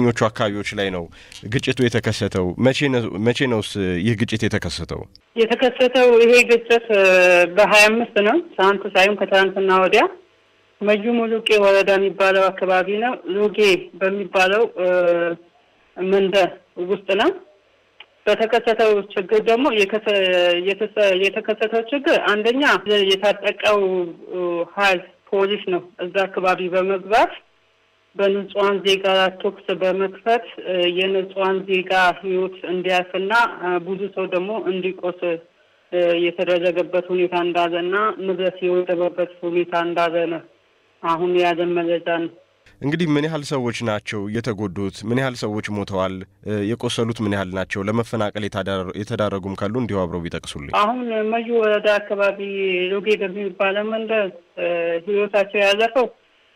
የትኞቹ አካባቢዎች ላይ ነው ግጭቱ የተከሰተው? መቼ ነውስ ይህ ግጭት የተከሰተው? የተከሰተው ይሄ ግጭት በሀያ አምስት ነው ትናንት ሳይሆን ከትናንትና ወዲያ መዩ ሙሉቄ ወረዳ የሚባለው አካባቢ ነው። ሉጌ በሚባለው መንደር ውስጥ ነው። በተከሰተው ችግር ደግሞ የተከሰተው ችግር አንደኛ የታጠቀው ኃይል ፖሊስ ነው እዛ አካባቢ በመግባት በንጹሐን ዜጋ ተኩስ በመክፈት የንጹሐን ዜጋ ሕይወት እንዲያልፍና ብዙ ሰው ደግሞ እንዲቆስል የተደረገበት ሁኔታ እንዳለ እና ንብረት የወደመበት ሁኔታ እንዳለ ነው አሁን ያለን መረጃ ነው። እንግዲህ ምን ያህል ሰዎች ናቸው የተጎዱት? ምን ያህል ሰዎች ሞተዋል? የቆሰሉት ምን ያህል ናቸው? ለመፈናቀል የተዳረጉም ካሉ እንዲሁ አብረው ቢጠቅሱልኝ። አሁን መዩ ወረዳ አካባቢ ሎጌ በሚባለው መንደር ህይወታቸው ያለፈው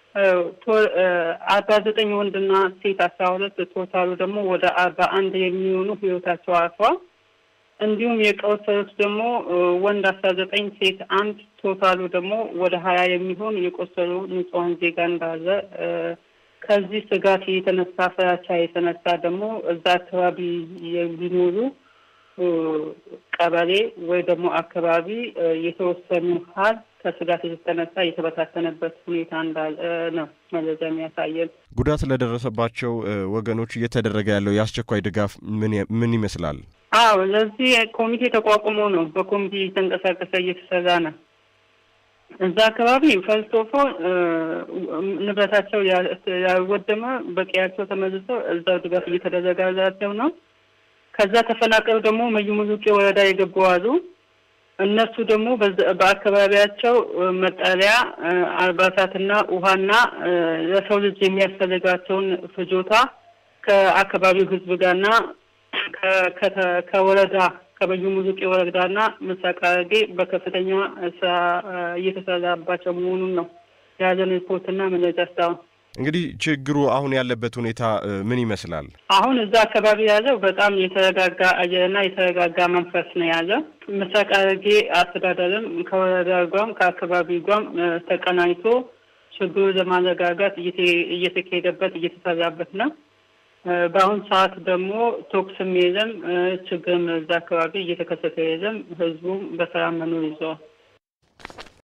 አርባ ዘጠኝ ወንድና ሴት አስራ ሁለት ቶታሉ ደግሞ ወደ አርባ አንድ የሚሆኑ ህይወታቸው አልፏል። እንዲሁም የቆሰሉት ደግሞ ወንድ አስራ ዘጠኝ ሴት አንድ ቶታሉ ደግሞ ወደ ሀያ የሚሆን የቆሰሉ ንጹሐን ዜጋ እንዳለ ከዚህ ስጋት የተነሳ ፍራቻ የተነሳ ደግሞ እዛ አካባቢ የሚኖሩ ቀበሌ ወይ ደግሞ አካባቢ የተወሰኑ ሀል ከስጋት የተነሳ የተበታተነበት ሁኔታ እንዳለ ነው መረጃ የሚያሳየን። ጉዳት ለደረሰባቸው ወገኖች እየተደረገ ያለው የአስቸኳይ ድጋፍ ምን ይመስላል? አዎ ለዚህ ኮሚቴ ተቋቁሞ ነው በኮሚቴ እየተንቀሳቀሰ እየተሰራ ነው። እዛ አካባቢ ፈርስቶፎ ንብረታቸው ያወደመ በቀያቸው ተመልሰው እዛው ድጋፍ እየተደረገላቸው ነው። ከዛ ተፈናቅለው ደግሞ መዩ ሙሉቄ ወረዳ የገቡ አሉ። እነሱ ደግሞ በአካባቢያቸው መጠለያ፣ አልባሳትና ውሃና ለሰው ልጅ የሚያስፈልጋቸውን ፍጆታ ከአካባቢው ሕዝብ ጋርና ከወረዳ ከመዩ ሙሉቄ ወረዳና ምስራቅ ሐረርጌ በከፍተኛ ስራ እየተሰራባቸው መሆኑን ነው የያዘን ሪፖርትና መረጃ እስካሁን። እንግዲህ ችግሩ አሁን ያለበት ሁኔታ ምን ይመስላል? አሁን እዛ አካባቢ ያለው በጣም የተረጋጋ አየርና የተረጋጋ መንፈስ ነው ያለው። ምስራቅ ሐረርጌ አስተዳደርም ከወረዳ ጓም ከአካባቢ ጓም ተቀናኝቶ ችግሩ ለማረጋጋት እየተካሄደበት እየተሰራበት ነው። በአሁን ሰዓት ደግሞ ቶክስም የለም፣ ችግርም እዛ አካባቢ እየተከሰተ የለም። ህዝቡም በሰላም መኖር ይዘዋል።